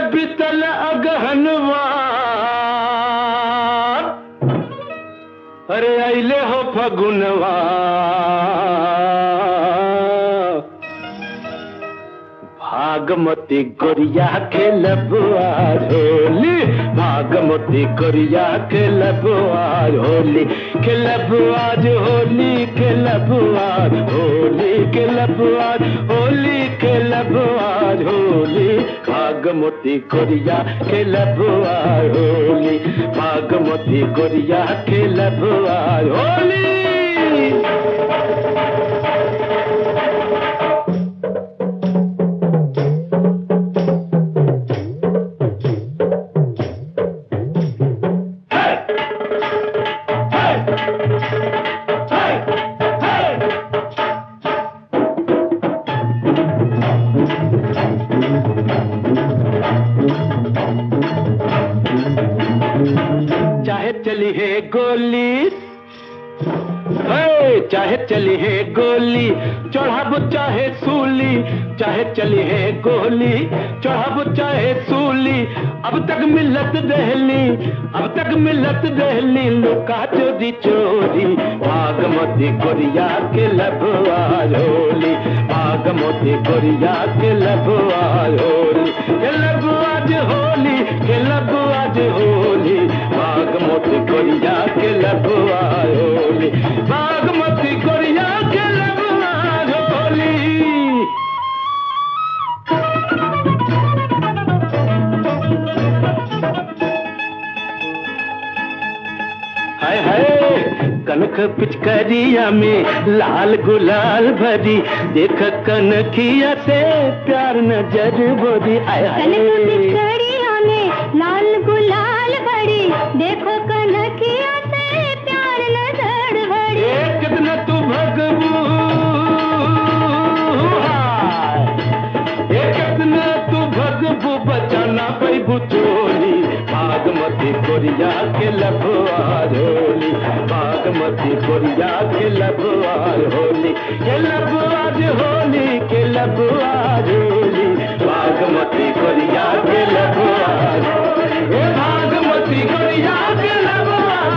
बितल अगहनवा अरे अले हो फगुनवा भागमती गोरिया के लबुआ होली भागमती गोरिया के लबुआ होली के लबुआ होली के लबुआ होली के लबुआ होली के लबुआ होली भागमती गोरिया के लबुआ होली भागमती गोरिया के लबुआ होली चाहे चली है गोली हे, चाहे चली है गोली चढ़ाबो चाहे सूली चाहे चली है गोली चढ़ाबो चाहे सूली अब तक मिलत दहली अब तक मिलत दहली लुका चोरी चोरी भागमती गोरिया के लबुआ होली भागमती गोरिया के लबुआ होली के लबुआ होली के लबुआ होली भागमती गोरिया के लबुआ होली बागमती गोरिया के लबुआ होली हाय हाय कनक पिचकरिया में लाल गुलाल भरी देख कनखिया से प्यार नजर बोरी आय कनक हाय पिचकड़िया में लाल गुलाल भरी देखो कनकिया से प्यार नजर भरी ए कितना तू भगबू हाय। ए कितना तू भगबू बचाना पैबू चोली बागमती कोरिया के लबुआ होली बागमती कोरिया के लबुआ होली के लबुआ होली के लबुआ होली बागमती कोरिया के लबुआ ए बागमती कोरिया के लबुआ